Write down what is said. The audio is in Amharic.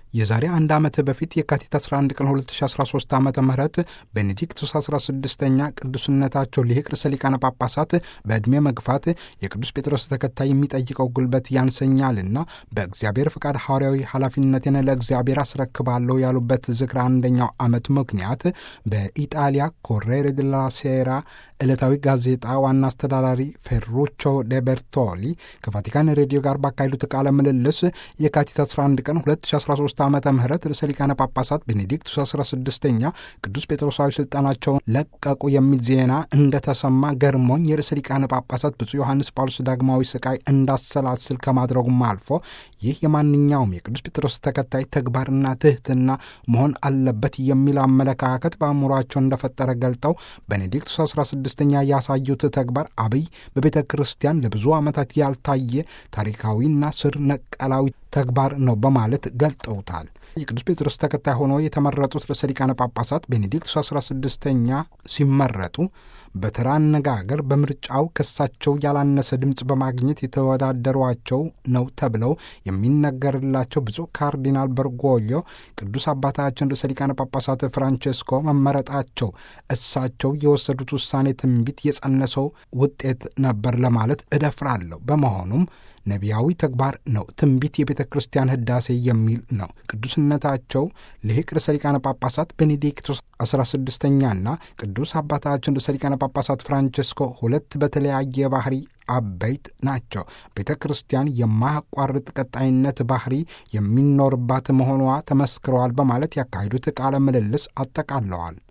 የዛሬ አንድ ዓመት በፊት የካቲት 11 ቀን 2013 ዓ ም ቤኔዲክቱስ 16ኛ ቅዱስነታቸው ሊቅ ርዕሰ ሊቃነ ጳጳሳት በዕድሜ መግፋት የቅዱስ ጴጥሮስ ተከታይ የሚጠይቀው ጉልበት ያንሰኛልና በእግዚአብሔር ፍቃድ ሐዋርያዊ ኃላፊነቴን ለእግዚአብሔር አስረክባለሁ ያሉበት ዝክረ አንደኛው ዓመት ምክንያት በኢጣሊያ ኮሬሬ ደላ ሴራ ዕለታዊ ጋዜጣ ዋና አስተዳዳሪ ፌሩቾ ደ ቤርቶሊ ከቫቲካን ሬዲዮ ጋር ባካሄዱት ቃለ ምልልስ የካቲት 11 ቀን 2013 ዓ ም ርዕሰ ሊቃነ ጳጳሳት ቤኔዲክቱስ 16ኛ ቅዱስ ጴጥሮሳዊ ስልጣናቸውን ለቀቁ የሚል ዜና እንደተሰማ ገርሞኝ የርዕሰ ሊቃነ ጳጳሳት ብፁዕ ዮሐንስ ጳውሎስ ዳግማዊ ስቃይ እንዳሰላስል ከማድረጉም አልፎ ይህ የማንኛውም የቅዱስ ጴጥሮስ ተከታይ ተግባርና ትህትና መሆን አለበት የሚል አመለካከት በአእምሯቸው እንደፈጠረ ገልጠው ቤኔዲክቱስ 16ኛ ያሳዩት ተግባር አብይ በቤተ ክርስቲያን ለብዙ ዓመታት ያልታየ ታሪካዊና ስር ነቀላዊ ተግባር ነው በማለት ገልጠውታል። የቅዱስ ጴጥሮስ ተከታይ ሆነው የተመረጡት ርዕሰ ሊቃነ ጳጳሳት ቤኔዲክቱስ 16ኛ ሲመረጡ በተራ አነጋገር በምርጫው ከሳቸው ያላነሰ ድምፅ በማግኘት የተወዳደሯቸው ነው ተብለው የሚነገርላቸው ብፁዕ ካርዲናል በርጎዮ ቅዱስ አባታችን ርዕሰ ሊቃነ ጳጳሳት ፍራንቼስኮ መመረጣቸው እሳቸው የወሰዱት ውሳኔ ትንቢት የጸነሰው ውጤት ነበር ለማለት እደፍራለሁ። በመሆኑም ነቢያዊ ተግባር ነው። ትንቢት የቤተ ክርስቲያን ሕዳሴ የሚል ነው። ቅዱስነታቸው ልሂቅ ርዕሰ ሊቃነ ጳጳሳት ቤኔዲክቱስ 16ኛና ቅዱስ አባታችን ርዕሰ ሊቃነ ጳጳሳት ፍራንቸስኮ ሁለት በተለያየ ባህሪ አበይት ናቸው። ቤተ ክርስቲያን የማያቋርጥ ቀጣይነት ባህሪ የሚኖርባት መሆኗ ተመስክረዋል በማለት ያካሄዱት ቃለ ምልልስ አጠቃለዋል።